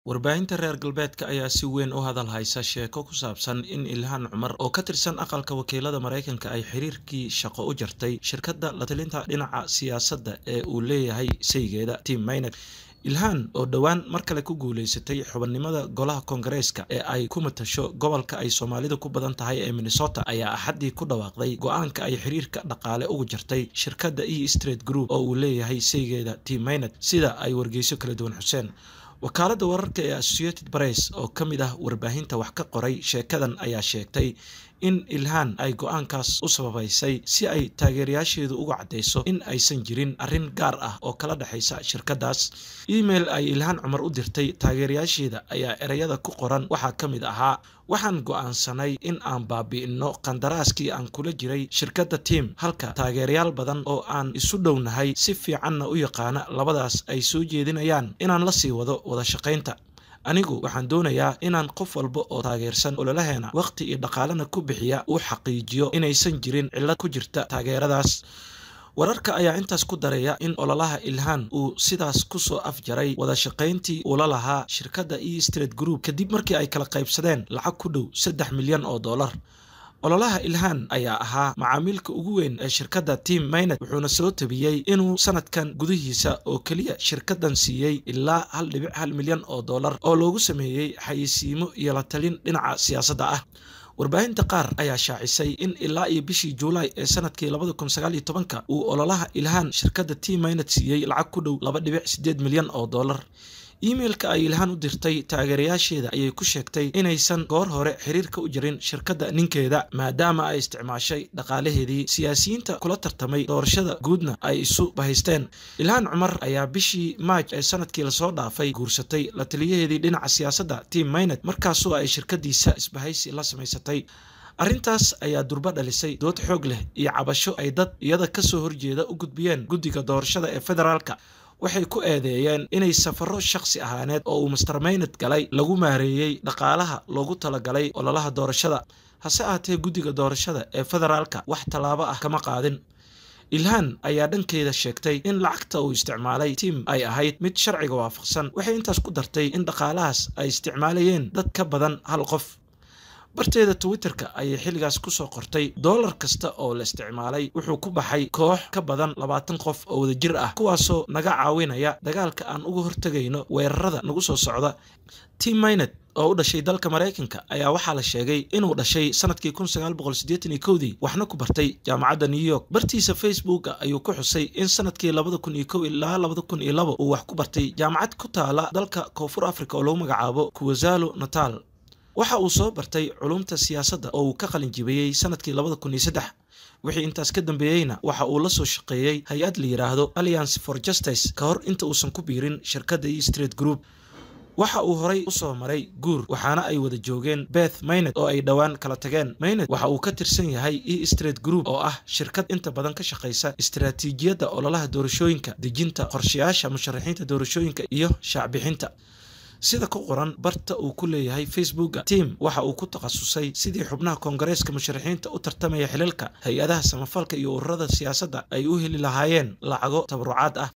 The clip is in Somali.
warbaahinta reer galbeedka ayaa si weyn u hadal haysa sheeko ku saabsan in ilhaan cumar oo ka tirsan aqalka wakiilada maraykanka ay xiriirkii shaqo u jartay shirkadda la talinta dhinaca siyaasadda ee uu leeyahay saygeeda tim maynek ilhaan oo dhowaan mar kale ku guuleysatay xubannimada golaha koongareeska ee ay ku matasho gobolka ay soomaalida ku badan tahay ee minnesota ayaa axaddii ku dhawaaqday go-aanka ay xiriirka dhaqaale ugu jartay shirkadda e street group oo uu leeyahay saygeeda tim maynet sida ay wargeyso kala duwan xuseen wakaaladda wararka ee associated press oo ka mid ah warbaahinta wax ka qoray sheekadan ayaa sheegtay in ilhaan ay go-aankaas u sababaysay si ay taageerayaasheedu uga caddayso in aysan jirin arrin gaar ah oo kala dhexaysa shirkaddaas email ay ilhaan cumar u dirtay taageerayaasheeda ayaa ereyada ku qoran waxaa ka mid ahaa waxaan go'aansanay in aan baabi'ino qandaraaskii aan kula jiray shirkadda tiim halka taageerayaal badan oo aan isu dhownahay si fiicanna u yaqaana labadaas ay soo jeedinayaan inaan la sii wado wada shaqaynta anigu waxaan doonayaa inaan qof walba oo taageersan ololaheena wakhti iyo dhaqaalena ku bixiya uu xaqiijiyo inaysan jirin cillad ku jirta taageeradaas wararka ayaa intaas ku daraya in ololaha ilhaan uu sidaas kusoo afjaray wada shaqayntii uula lahaa shirkadda e street group kadib markii ay kala qaybsadeen lacag ku dhow saddex milyan oo dollar ololaha ilhaan ayaa ahaa macaamiilka ugu weyn ee shirkadda tim maynet wuxuuna soo tabiyey inuu sanadkan gudihiisa oo keliya shirkaddan siiyey ilaa hal dhibic hal milyan oo dollar oo loogu sameeyey xayeysiimo iyo la talin dhinaca siyaasadda ah warbaahinta qaar ayaa shaacisay in ilaa iyo bishii juulaay ee sanadkii labada kun sagaal iyo tobanka uu ololaha ilhaan shirkadda tim maynet siiyey lacag ku dhow laba dhibic siddeed milyan oo dollar imeilka ay ilhaan u dirtay taageerayaasheeda ayay ku sheegtay inaysan goor hore xiriirka u jirin shirkadda ninkeeda maadaama ay isticmaashay dhaqaalaheedii siyaasiyiinta kula tartamay doorashada guudna ay isu bahaysteen ilhaan cumar ayaa bishii maaj ee sanadkii lasoo dhaafay guursatay la taliyaheedii dhinaca siyaasadda tim maynet markaasoo ay shirkadiisa isbahaysi la samaysatay arrintaas ayaa durbo dhalisay dood xoog leh iyo cabasho ay dad iyada kasoo horjeeda u gudbiyeen guddiga doorashada ee federaalka waxay ku eedeeyeen inay safaro shakhsi ahaaneed oo uu master maynet galay lagu maareeyey dhaqaalaha loogu talagalay ololaha doorashada hase ahatee guddiga doorashada ee federaalka wax tallaabo ah kama qaadin ilhaan ayaa dhankeeda sheegtay in lacagta uu isticmaalay tim ay ahayd mid sharciga waafaqsan waxay intaas ku dartay in dhaqaalahaas ay isticmaalayeen dad ka badan hal qof barteeda twitterka ayay xilligaas kusoo qortay doolar kasta oo la isticmaalay wuxuu ku baxay koox ka badan labaatan qof oo wadajir ah kuwaasoo naga caawinaya dagaalka aan uga hortegayno weerarada nagu soo socda tim maynet oo u dhashay dalka maraykanka ayaa waxaa la sheegay inuu dhashay sanadkii kun sagaal boqol siddeetan iyo kowdii waxna ku bartay jaamacadda new york bartiisa facebooka ayuu ku xusay in sanadkii labada kun iyo kow ilaa labada kun iyo labo uu wax ku bartay jaamacad ku taala dalka koonfur africa oo lagu magacaabo kuwazalo natal waxa uu soo bartay culumta siyaasadda oo uu ka qalin jibiyey sanadkii labada kun iyo saddex wixii intaas ka dambeeyeyna waxa uu la soo shaqeeyey hay-ad la yidhaahdo alliance for justice ka hor inta uusan ku biirin shirkadda e street group waxa uu horay u soo maray guur waxaana ay wada joogeen beth maynet oo ay dhowaan kala tageen maynet waxa uu ka tirsan yahay e street group oo ah shirkad inta badan ka shaqaysa istaraatiijiyadda ololaha doorashooyinka dejinta qorshayaasha musharaxiinta doorashooyinka iyo shaacbixinta sida ku qoran barta uu ku leeyahay facebooka tim waxa uu ku takhasusay sidii xubnaha koongareeska musharaxiinta u tartamaya xilalka hay-adaha samafalka iyo ururada siyaasadda ay u heli lahaayeen lacago tabarucaad ah